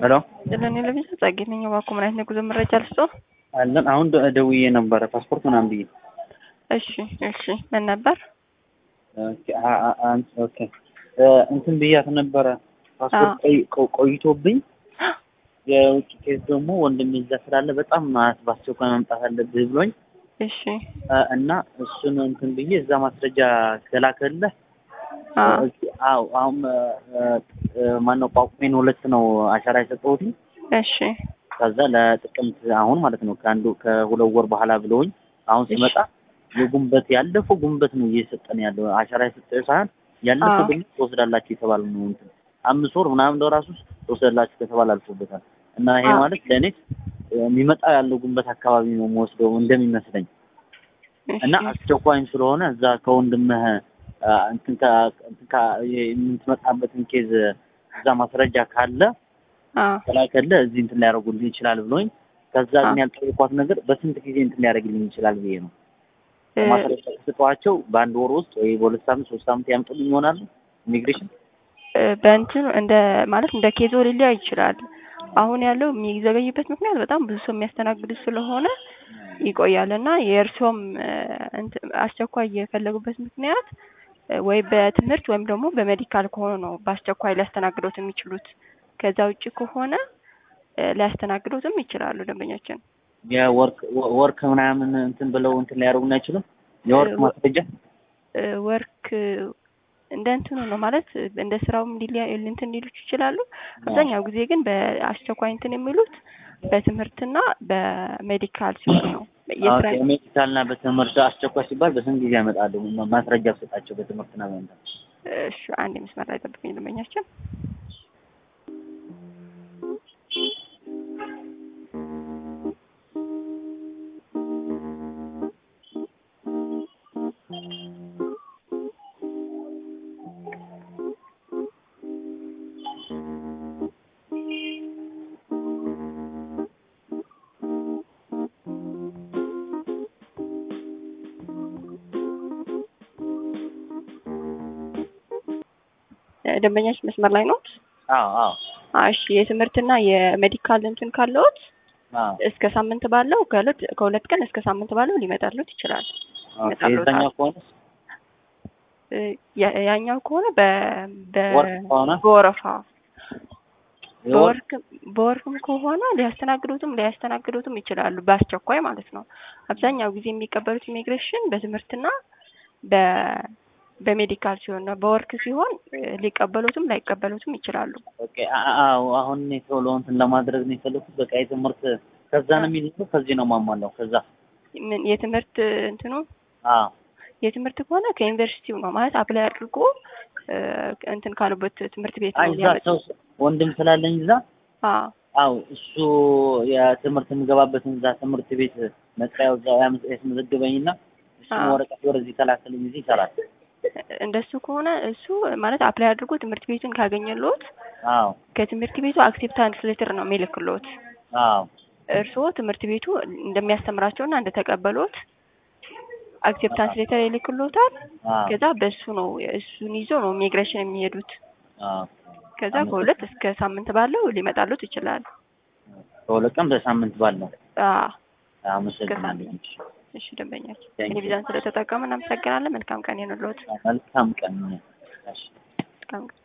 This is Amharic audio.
ሄሎ ስለኔ ለብቻ ጸጌ ነኝ። እባክዎ ምን አይነት የጉዞ መረጃ ልስጦ? አለን አሁን ደ- ደውዬ ነበረ ፓስፖርት ምናምን ብዬ እሺ እሺ። ምን ነበር? ኦኬ አ- አ- አን- ኦኬ እ እንትን ብያት ነበረ ፓስፖርት ቆይ- ቆ- ቆይቶብኝ የውጭ ኬዝ ደግሞ ወንድሜ እዛ ስላለ በጣም ማለት በአስቸኳይ መምጣት አለብህ ብሎኝ እሺ እ እና እሱን እንትን ብዬ እዛ ማስረጃ ከላከልህ አ አዎ አሁን እ እ ማነው ጳጉሜን ሁለት ነው አሻራ የሰጠሁት እሺ ከዛ ለጥቅምት አሁን ማለት ነው ከአንዱ ከሁለት ወር በኋላ ብለውኝ አሁን ሲመጣ የጉንበት ያለፈው ጉንበት ነው እየሰጠን ያለው አሻራ የሰጠ ሳይሆን ያለፈው አዎ። ደግሞ ትወስዳላችሁ የተባለ ነው እንትን አምስት ወር ምናምን ለራሱ ትወስዳላችሁ ከተባለ አልፎበታል እና ይሄ አዎ። ማለት ለእኔ የሚመጣ ያለው ጉንበት አካባቢ ነው የምወስደው እንደሚመስለኝ እና እሺ አስቸኳይም ስለሆነ እዛ ከወንድምህ አ፣ እንትን ካ- እንትን ካ- የምትመጣበትን ኬዝ እዛ ማስረጃ ካለ አ ከላከልህ እዚህ እንትን ሊያደርጉልኝ ይችላል ብሎኝ ከዛ አ ግን ያልጠየኳት ነገር በስንት ጊዜ እንትን ሊያደርግልኝ ይችላል ብዬ ነው እ ማስረጃ ከሰጠኋቸው በአንድ ወር ውስጥ ወይ በሁለት ሳምንት ሶስት ሳምንት ያምጡልኝ ይሆናሉ ኢሚግሬሽን እ በእንትን እንደ ማለት እንደ ኬዞ ሊለያይ ይችላል። አሁን ያለው የሚዘገይበት ምክንያት በጣም ብዙ ሰው የሚያስተናግዱ ስለሆነ ይቆያል እና የእርሶም እ እንትን አስቸኳይ የፈለጉበት ምክንያት እ ወይ በትምህርት ወይም ደግሞ በሜዲካል ከሆኑ ነው በአስቸኳይ ሊያስተናግዶት የሚችሉት። ከዛ ውጭ ከሆነ እ ሊያስተናግዶትም ይችላሉ ደንበኛችን። የወርክ ወርክ ምናምን እንትን ብለው እንትን ሊያደርጉን አይችሉም የወርክ እ ማስረጃ እ ወርክ እንደ እንትኑ ነው ማለት እንደ ስራውም ሊለያ እንትን ሊሉት ይችላሉ። አብዛኛው ጊዜ ግን በአስቸኳይ እንትን የሚሉት በትምህርትና በሜዲካል ሲሆን ነው። የስራ ሜዲካል እና በትምህርት አስቸኳይ ሲባል በስንት ጊዜ ያመጣሉ ማ- ማስረጃ ብሰጣቸው በትምህርትና በእንትን እሺ፣ አንድ መስመር ላይ ጠብቁኝ ደንበኛችን። እ ደንበኛችን መስመር ላይ ነው። አዎ አዎ እሺ፣ የትምህርትና የሜዲካል እንትን ካለዎት አዎ እስከ ሳምንት ባለው ከሁለት ከሁለት ቀን እስከ ሳምንት ባለው ሊመጣሉት ይችላል። ኦኬ ይመጣሉ የዛኛው ከሆነ እ ያ- ያኛው ከሆነ በ በ ወርክ ከሆነ በወረፋ የወርክ በወርክ በወርክም ከሆነ ሊያስተናግዱትም ሊያስተናግዱትም ይችላሉ በአስቸኳይ ማለት ነው። አብዛኛው ጊዜ የሚቀበሉት ኢሚግሬሽን በትምህርትና በ በሜዲካል ሲሆን ነው። በወርክ ሲሆን እ ሊቀበሉትም ላይቀበሉትም ይችላሉ። ኦኬ አ- አዎ አሁን እኔ ቶሎ እንትን ለማድረግ ነው የፈለኩት በቃ የትምህርት ከዛ ነው የሚልኩት ከዚህ ነው ማሟላው ከዛ ምን የትምህርት እንትኑ አዎ የትምህርት ከሆነ ከዩኒቨርሲቲው ነው ማለት አፕላይ አድርጎ እ እንትን ካሉበት ትምህርት ቤት አይ ነው እዛ ሊያመጡ። ሰው ወንድም ስላለኝ እዛ አዎ አው እሱ የትምህርት የምገባበትን እዛ ትምህርት ቤት መጥሪያው እዛ ያም- ያስመዘግበኝና እሱን አዎ። ወረቀት ወደዚህ ተላከልኝ ጊዜ ይሰራል። እንደሱ ከሆነ እሱ ማለት አፕላይ አድርጎ ትምህርት ቤቱን ካገኘሎት አዎ ከትምህርት ቤቱ አክሴፕታንስ ሌተር ነው የሚልክሎት። አዎ እርስዎ ትምህርት ቤቱ እንደሚያስተምራቸውና እንደተቀበሎት አክሴፕታንስ ሌተር ይልክሎታል። አዎ ከዛ በሱ ነው እሱን ይዞ ነው ኢሚግሬሽን የሚሄዱት። አዎ ከዛ ከሁለት እስከ ሳምንት ባለው ሊመጣሉት ይችላል። ከሁለት ቀን በሳምንት ባለው አዎ አመሰግናለሁ። እሺ ደንበኛችን Thank you. ቴሌቪዥን ስለተጠቀሙ እናመሰግናለን። መልካም ቀን ይሁንልዎት። መልካም ቀን። እሺ። መልካም ቀን